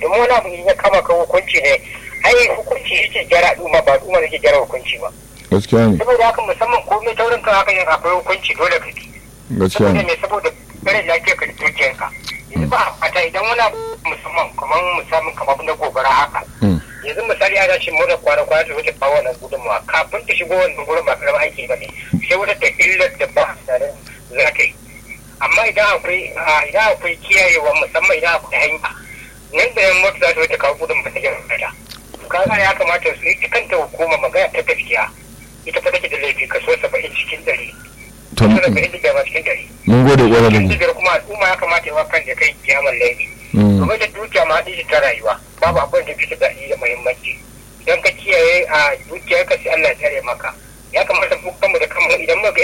domin wani abu ya kama ka hukunci ne ai hukunci yake gyara al'umma ba al'umma yake gyara hukunci ba gaskiya ne saboda haka musamman komai taurin kan haka yin akwai hukunci dole ka bi gaskiya saboda ne me saboda kare lafiyar ka da dukiyarka yanzu ba a fata idan wani abu musamman kamar musamman kamar na gobara haka Mm. yanzu misali ana shi mura kwana kwana ta wuce kawo wannan gudunmawa kafin ta shigo wannan gurin ba karamin aiki ba ne sai wata ta illar da ba a tsarin za ta yi amma idan akwai a, idan akwai kiyayewa musamman idan akwai hanya nan da yan mota za ta wuce kawo gudun ba ta gyara ta kaga ya kamata su ita kanta hukuma magana ta gaskiya ita fa take da laifi kaso saba'in cikin ɗari to kaso saba'in da biyar ma cikin ɗari mun gode kwarai da cikin mu biyar kuma al'umma ya kamata ya wa kan da kai kiyamar laifi Mm. domin da dukiya ma haɗi ta rayuwa babu abin da fi daɗi da muhimmanci idan ka kiyaye a dukiyar ka sai Allah ya tsare maka